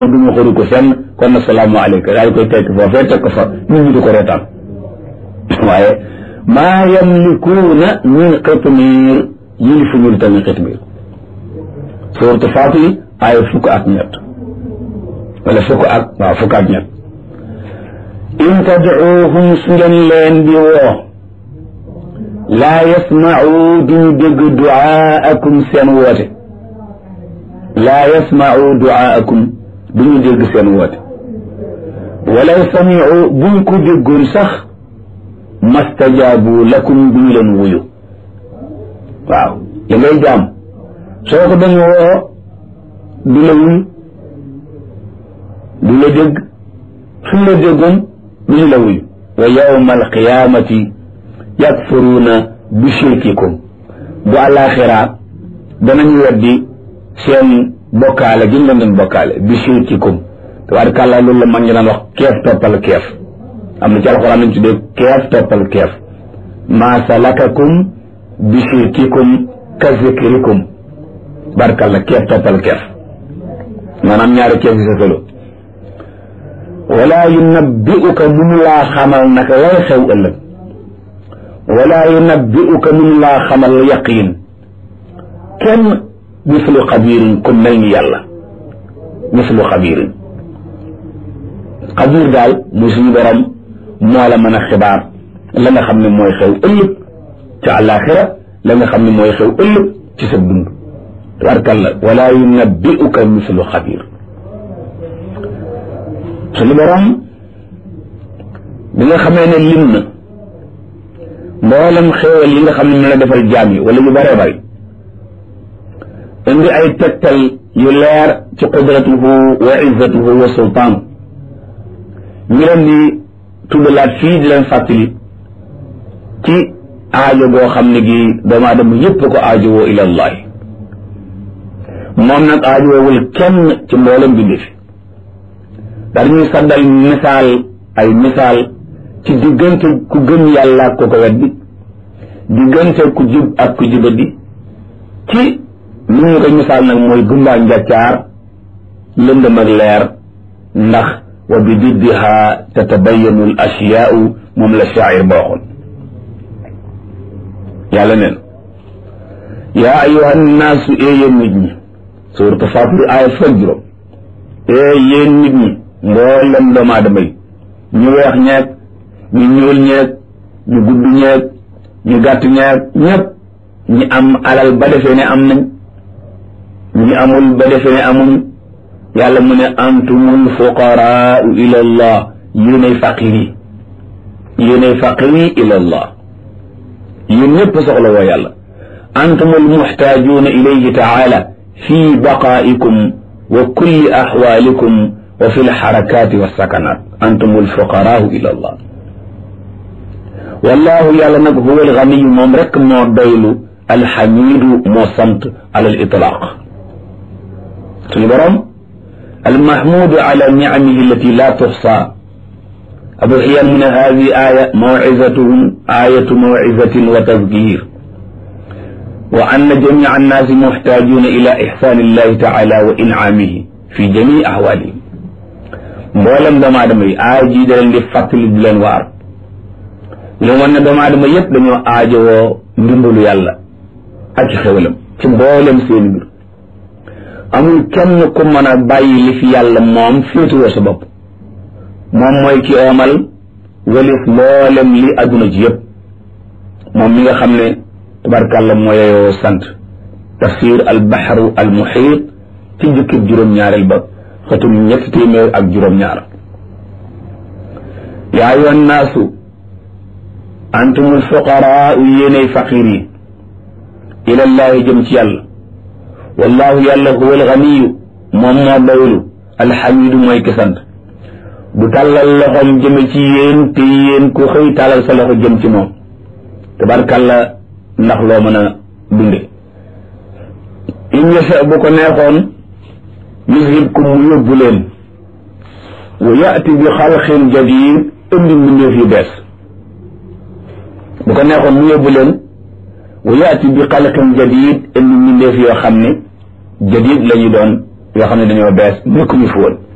du ma xëru ko fenn kon na salaamu aleyka daal koy tekk foofee teg ko fa nit ñi di ko reetaan waaye maa yamlikuuna min qitmiir yilifu ñu tamit qitmiir suuratu Faatir aaya fukk ak ñett wala fukk ak waaw fukk ak ñett in tadcuuhum su ngeen leen di woo laa yasmacuu duñu dégg ducaakum seen woote laa yasmacuu ducaakum duñu dégg seen woote walaw samicuu buñ ko déggoon sax mastajaabu lakum duñu leen wuyu waaw li ngay jaam soo ko dañu woo du la wuyu du la dégg suñ la déggoon duñu la wuyu wa yawma alqiyamati yakfuruuna bi shirkikum bu àllaaxira danañu weddi seen bokkaale gi ñu leen doon bokkaale bi shirkikum tabaarkàllaa loolu la mag ñi daan wax keef toppal keef am na ci alxuraan lañ tuddee keef toppal keef maa salakakum bi shirkikum ka zikrikum barkàlla keef toppal keef maanaam ñaari keef yi sa solo wala yunabbi'uka munu laa xamal naka lay xew ëllëg wala yunabbi'uka munu laa xamal yaqiin kenn mislu xabiirin ku mel ni yàlla mislu xabiirin xabiir daal muy suñu borom moo la mën a xibaar la nga xam ne mooy xew ëllëg ca àllaaxira la nga xam ne mooy xew ëllëg ci sa dund tabarkalla wala yunabbi'uka mislu xabiir suñu borom bi nga xamee ne lim na mboolem xéewal yi nga xam ne mu la defal jaam yi wala yu bëree bëri indi ay tegtal yu leer ci qudratuhu wa izzatuhu wa sultaan ñu leen di tuddalaat fii di leen fàttali ci aajo goo xam ne gi doomu aadama yépp ko aajo woo ila allahi moom nag aajo woowul kenn ci mboolem bindi fi daal ñuy saddal misaal ay misaal ci diggante ku gëm yàlla ak ku ko weddi diggante ku jub ak ku jubadi ci li ñu koy misaal nag mooy gumbaa njàccaar lëndëm ak leer ndax wa bi diddiha tatabayanu al asyaau moom la shaacir ba waxoon yàlla neen yaa ayuha nnaasu ee yéen nit ñi suuratu Faatir aaya fukk juróom ee yéen nit ñi mboolem doomu aadama yi ñu weex ñeeg ñu ñuul ñeeg ñu gudd ñeeg ñu gàtt ñeeg ñëpp ñi am alal ba defee ne am nañ ñi amul ba defee ne amuñ yàlla mu ne antumul fuqaraau ila allah yéenay faqir yi yéenay faqir yi ila allah yéen ñëpp soxla woo yàlla antumul muxtaajuuna ilayhi taala fi baqaa'ikum wa kulli axwaalikum wa fi lxarakaati walsakanaat antumul fuqaraau ila allah wallahu yàlla nag huwa alganiyu moom rek moo doylu alxamidu moo sant ala al itlaaq suñu borom almahmudu ala nicamihi allati la tuxsa abu xiyan mu ne hadi aya mawcizatuhum ayatu mawcizatin wa tadkir wa anna jamica annaasi muxtaajuuna ila ixsaani illahi taala wa incaamihi fi jamii axwaalihim mboolem doomu aadama yi aaya jii da leen di fàttali di leen waar li wan ne doomu aadama yépp dañoo aajowoo ndimbalu yàlla ak ci xewalam ci mboolem seen mbir amul kenn ku mën a bàyyi li fi yàlla moom féetuwoo sa bopp moom mooy ki oomal walif mboolem li adduna ji yépp moom mi nga xam ne tabarkàlla mooyeyoo sant tafsir al baxru al muxiit ci jukkib juróom-ñaareel ba xatum ñetti téeméer ak juróom-ñaar yaa ayyuhan naasu antumul fuqaraa yéenay faqiir yi ilallaahi jëm ci yàlla wallaahu yàlla huwa alganiyu moom moo doylu alxamidu mooy ki sant du tàllal loxoom jëme ci yéen te yéen ku xëy tàllal sa loxo jëm ci moom tabarkàlla ndax loo mën a dunde in yasha bu ko neexoon yuzhibkum mu yóbbu leen wa yaati bi xalqin jadid indi mbindeef yu bees bu ko neexoon mu yóbbu leen wa yaati bi xalqin jadid indi mbindeef yoo xam ne jadid la ñu doon yoo xam ne dañoo bees nekkuñu fi woon